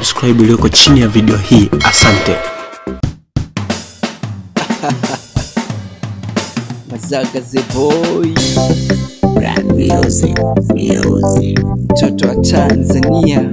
subscribe iliyoko chini ya video hii. Asante. Mazaga the boy, Brand music, music. mtoto wa Tanzania.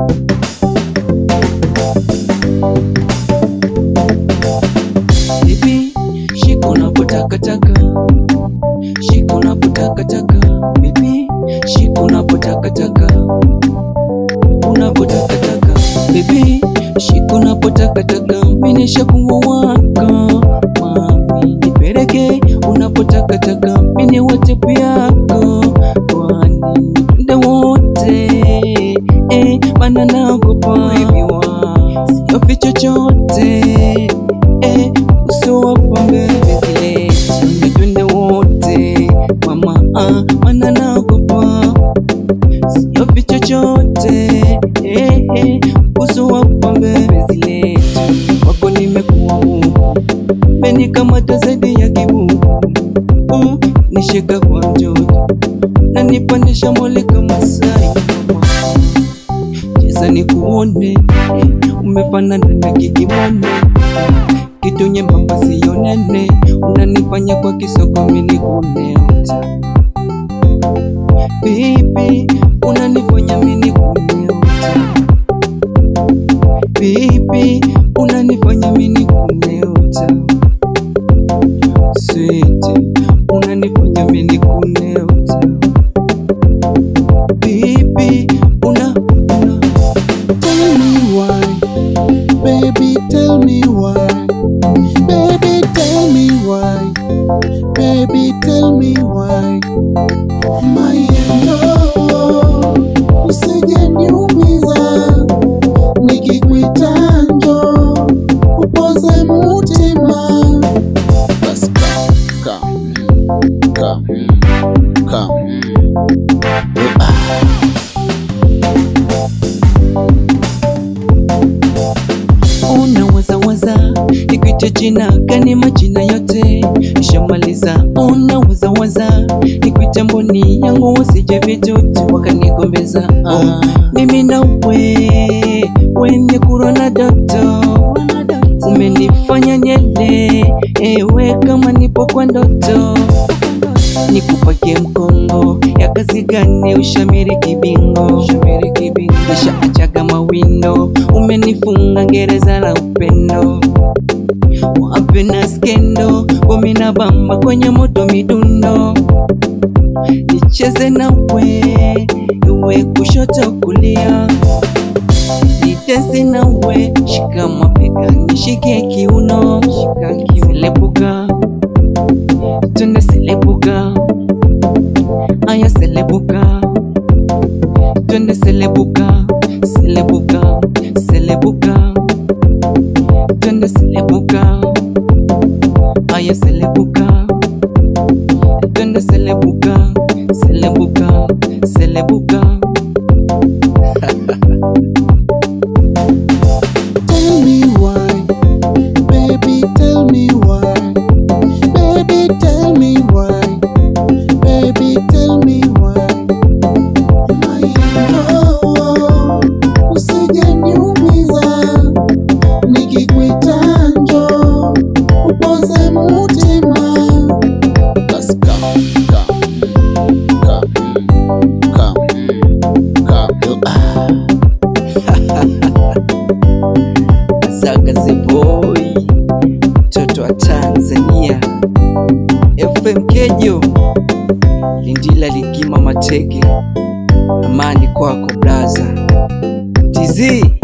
Bibi, shika unapotakataka, shika unapotakataka, bibi, shika unapotakataka, unapotakataka, bibi, shika unapotakataka, mimi nishakuwa wako, mami, nipeleke unapotakataka, mimi wote yako, kwani muda wote, eh, maana naogopa baby wa siofi chochote eh, uso wa pombe zile songe twende wote mama ah, maana naogopa siofi chochote eh, eh, uso wa pombe zile wako nimekuwa huku menikamata zaidi ya kibuku uh, nishika kwa mtoto na nipandisha mole kama sai mama cheza nikuone eh, umefanana na kikimone kitu nyembamba siyo nene unanifanya kwa kisoko mini kuneota bibi unanifanya mini kuneota bibi unanifanya mini kuneota switi unanifanya mini kuneota bibi una una Tell me why, baby, tell me why. Baby, tell me why. Baby, tell me why. My love, usije niumiza. Nikikuita njoo, upoze mutima. Basi come, come, come, come. unawazawaza nikuite jina gani majina yote nishamaliza unawazawaza nikuite mboni yangu wasije vitutu wakanigombeza ah, mimi nawe wenye kurona doto umenifanya nyele ewe kama nipo kwa ndoto nikupakie mkongo ya kazi gani ushamiri kibingo nishaachaga mawindo umenifunga gereza la upendo wape na skendo bomina bamba kwenye moto midundo nicheze nawe iwe kushoto kulia nitese nawe shika mapega nishike kiuno shika kiselepuka twende selebuka aya selebuka twende selebuka selebuka selebuka twende selebuka aya selebuka twende selebuka selebuka selebuka Tell me why, baby, tell me why. Baby, tell me why. Baby, tell me why. My love, usije niumiza. Nikikuita njoo, upoze mutima. Basi come, come, come, come, come. Zaga the boy, mtoto wa Tanzania, FM Kejo, Lindila Ligima Matege, amani kwako blaza, TZ